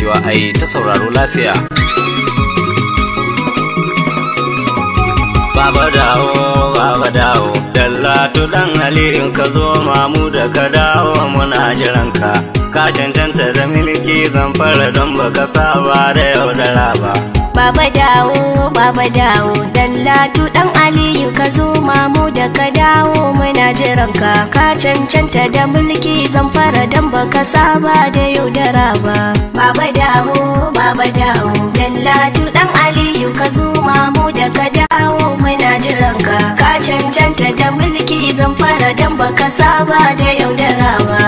cewa ai ta sauraro lafiya. Baba dawo, baba dawo, dallatu dan Aliyu ka zo mamu da ka dawo muna jiranka. Ka cancanta da milki zan fara don baka saba da yaudara ba. Baba dawo, baba dawo, dallatu dan Aliyu ka zo mamu da ka dawo muna jiranka. Ka cancanta da mulki zan fara dan baka saba da yaudara ba. Baba dawo, baba dawo, dallatu dan Aliyu ka zo mamu da ka dawo muna jiranka. Ka cancanta da mulki zan fara dan baka saba da yaudara ba.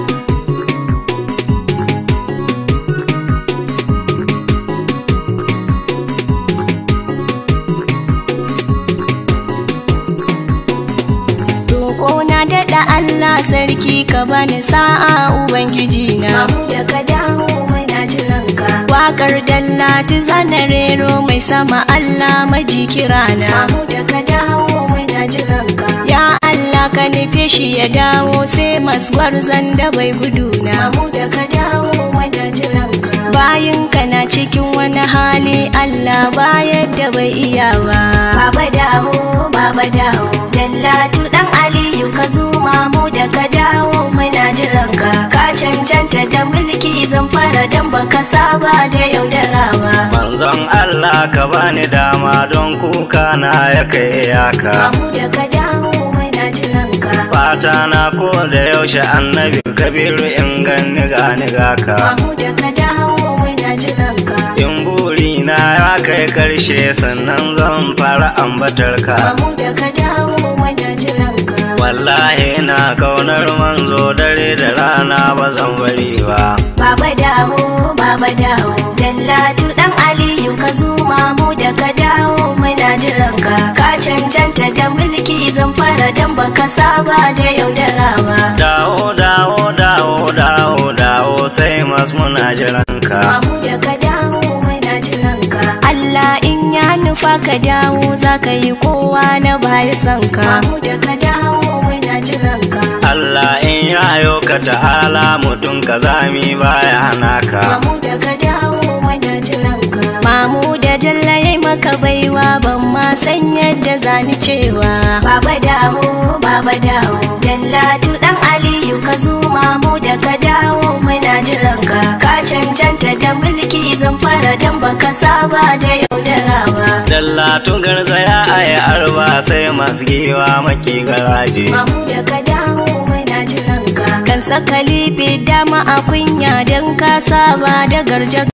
Roƙona daɗa Allah sarki ka bani sa'a Ubangiji na. Mamu da ka dawo muna jiranka. Waƙar dallati zana rero mai sama Allah maji kirana. Mamu da ka dawo muna jiranka. Ya Allah ka nufe shi ya dawo sai maswar da bai guduna. Mamu da ka dawo muna jiranka. Bayan ka na cikin wani hali Allah bayar da bai iya ba. Baba dawo, baba dawo, dallatu dan Aliyu ka zo mamu da ka dawo muna jiranka. Ka cancanta da mulki zan fara dan baka saba da yaudarawa. Manzon Allah ka bani dama don kuka na ya kai yaka. Mamu da ka dawo muna jiranka. Fata na ko da yaushe annabi kabiru in ganni gani gaka. Mamu da ka dawo muna jiranka. In buri na ya kai karshe sannan zan fara ambatar ka. Mamu da ka dawo muna jiranka. Wallahi na kaunar manzo dare da rana ba zan bari ba. Baba dawo, baba dawo, dallatu dan Aliyu ka zo mamu da ka dawo muna jiranka. Ka cancanta da mulki zan fara dan baka saba da yaudarawa. Dawo dawo dawo dawo dawo sai mas muna jiranka. Mamu da ka dawo muna jiranka. Allah in ya nufa ka dawo za ka yi kowa na baya son ka. Mamu da ka dawo muna jiranka. Allah in yayo ka ta'ala mutum ka zami baya hana ka. Mamu da ka dawo muna jiranka. Mamu da jalla yayi maka baiwa ban ma san yadda zani cewa. Baba dawo, baba dawo, dallatu dan Aliyu ka zo mamu da ka dawo muna jiranka. Ka cancanta da mulki zan fara dan baka saba da yaudarawa. Dallatu garzaya a yi arba sai masu giwa maki garaje. Mamu da ka dawo muna jiranka. Kan saka lifi dama a kunya don ka saba da garja